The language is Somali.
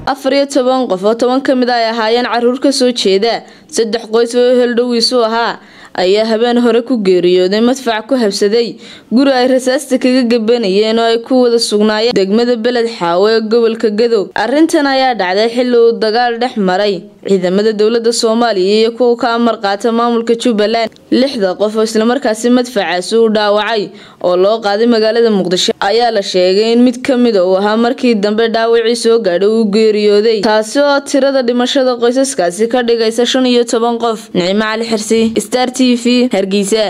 afar iyo toban qof oo toban ka mid a ay ahaayeen caruur kasoo jeeda saddex qoys oo heldhowiisu ahaa ayaa habeen hore ku geeriyooday madfac ku habsaday guri ay rasaasta kaga gabanayeen oo ay ku wada sugnaayeen degmada beled xaawo ee gobolka gadow arrintan ayaa dhacday xilli uu dagaal dhex maray ciidamada dowlada soomaaliya iyo kuwa ka amar qaata maamulka jubbaland lixda qof oo islamarkaasi madfacaasi uu dhaawacay oo loo qaaday magaalada muqdisho ayaa la sheegay in mid ka mida uu ahaa markii dambe dhaawacii soo gaadhay uu geeriyooday taasi oo tirada dhimashada qoysaskaasi ka dhigaysa shan iyo toban qof nicmo cali xirsi star t v hargeysa